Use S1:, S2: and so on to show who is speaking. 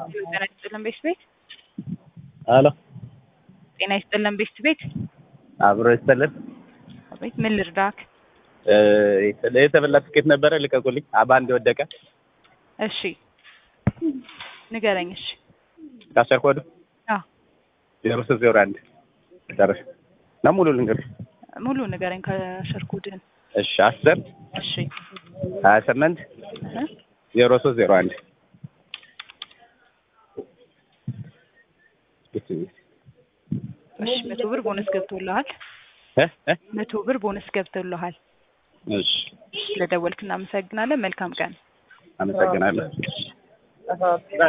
S1: ጤና ይስጥልን ቤት ቤት
S2: አሎ
S1: ጤና ይስጥልን ቤት ቤት
S2: አብሮ ይስጥልን።
S1: ቤት ምን ልርዳክ?
S2: እ የተበላ ትኬት ነበረ ልቀቁልኝ። በአንድ የወደቀ
S1: እሺ ንገረኝ። እሺ
S2: ካሸር ኮዱ
S1: አዎ
S2: ዜሮ ሶስት ዜሮ አንድ ጨረሽ ነው ሙሉ ልንገርሽ።
S1: ሙሉ ንገረኝ ከሸርኩድን።
S2: እሺ አስር
S1: እሺ
S2: ሀያ ስምንት
S1: እህ
S2: ዜሮ ሶስት ዜሮ አንድ
S1: እሺ መቶ ብር ቦነስ ገብቶልሃል።
S2: እ እ
S1: መቶ ብር ቦነስ ገብቶልሃል።
S2: እሺ
S1: ስለደወልክ እናመሰግናለን። መልካም ቀን።
S2: አመሰግናለሁ።